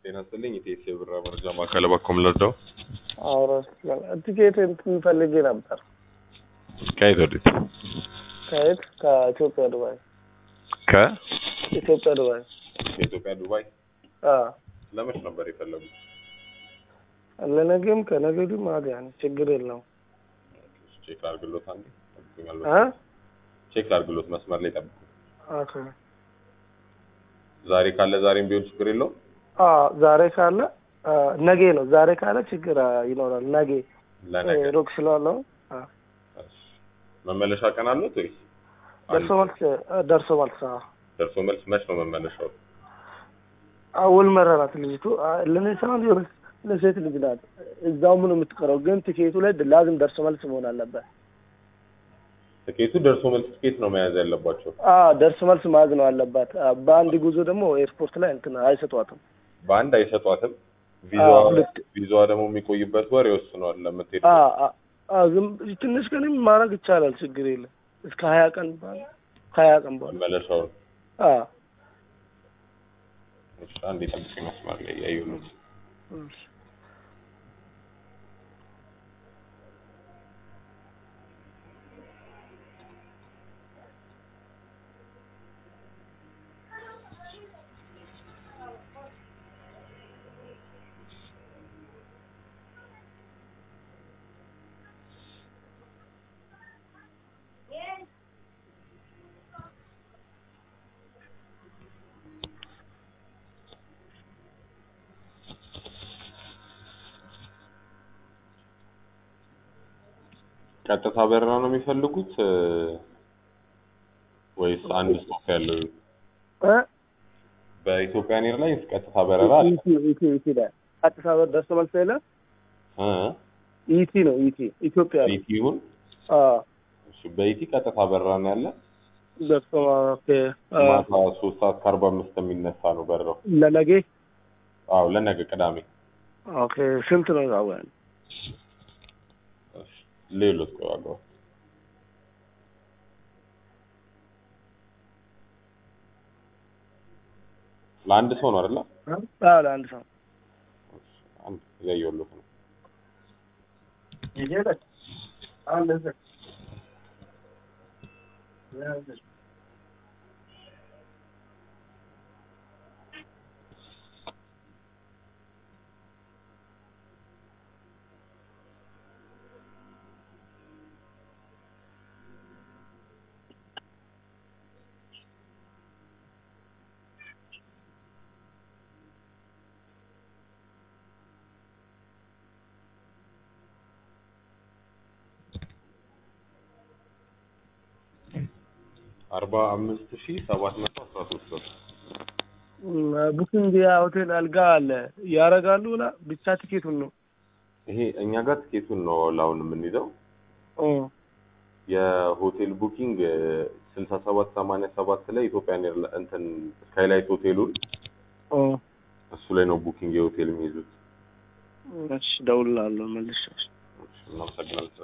ጤና ይስጥልኝ ኢቴስ የብር መረጃ ማዕከል በኩል ልርዳው? አውራ ቲኬት እንትን ፈልጌ ነበር። ከየት ወዴት? ከየት? ከኢትዮጵያ ዱባይ። ከ ኢትዮጵያ ዱባይ። ከኢትዮጵያ ዱባይ። አዎ ለመች ነበር የፈለጉት? ለነገም ከነገ ወዲህም አለ ያን ችግር የለውም። ቼክ ላድርግሎት አንዴ ጠብቁኛል። አ ቼክ ላድርግሎት መስመር ላይ ጠብቁ። ኦኬ ዛሬ ካለ ዛሬም ቢሆን ችግር የለውም። አ ዛሬ ካለ አ፣ ነገ ነው። ዛሬ ካለ ችግር አ፣ ይኖራል። ነገ ለነገ ሩቅ ስላለው አ፣ እሺ። መመለሻ ቀን አሉት ወይስ ደርሶ መልስ አ፣ ደርሶ መልስ አ፣ ደርሶ መልስ መች ነው መመለሻው? አውል መረራት ልጅቱ አ፣ ለኔ ሳይሆን የሆነች ለሴት ልጅ ናት። እዛው ምን የምትቀረው ግን ቲኬቱ ላይ ላዝም ደርሶ መልስ መሆን አለበት። ትኬቱ ደርሶ መልስ ትኬት ነው መያዝ ያለባቸው። አ ደርሶ መልስ ማዝ ነው አለባት። አ፣ በአንድ ጉዞ ደግሞ ኤርፖርት ላይ እንትን አይሰጧትም። በአንድ አይሰጧትም። አ፣ ቪዛዋ ሁለት ቪዛዋ ደግሞ የሚቆይበት ወር ይወስነዋል ለምትሄድ አ አ አ፣ ዝም ትንሽ ቀንም ማድረግ ይቻላል። ችግር የለም። እስከ ሀያ ቀን ባለ ሀያ ቀን በኋላ መመለሻውን። አ እሺ አንዴ ጠብቁኝ መስመር ላይ ያየሁት እሺ። ቀጥታ በረራ ነው የሚፈልጉት እ፣ ወይስ አንድ ስቶፕ ያለው? እ በኢትዮጵያን ኤርላይንስ ቀጥታ በረራ አለ። ኢቲ ኢቲ ኢቲ ላይ አዲስ አበባ ደርሶ መልስ የለ እ ኢቲ ነው ኢቲ ኢትዮጵያ ነው። ኢቲ ይሁን አ እሺ፣ በኢቲ ቀጥታ በረራ ነው ያለ። ደርሶ ኦኬ አ፣ ማታ ሶስት ሰዓት ከአርባ አምስት የሚነሳ ነው በረራው። ለነገ አዎ ለነገ ቅዳሜ። ኦኬ ስንት ነው ያው እሺ፣ ሌሎች ቆይ ዋጋው ለአንድ ሰው ነው አይደለ? አዎ ለአንድ ሰው አንድ እያየሁለት ነው። ይሄዳል አንድ ሰው አርባ አምስት ሺህ ሰባት መቶ አስራ ሶስት ብር ቡኪንግ ሆቴል አልጋ አለ ያረጋሉ ላ ብቻ ቲኬቱን ነው ይሄ እኛ ጋር ትኬቱን ነው አሁን የምንይዘው። ኦ የሆቴል ቡኪንግ ስልሳ ሰባት ሰማንያ ሰባት ላይ ኢትዮጵያን ኤርላ እንትን ስካይላይት ሆቴሉን ኦ እሱ ላይ ነው ቡኪንግ የሆቴል የሚይዙት። እሺ ደውላለሁ መልሼ እናመሰግናለን።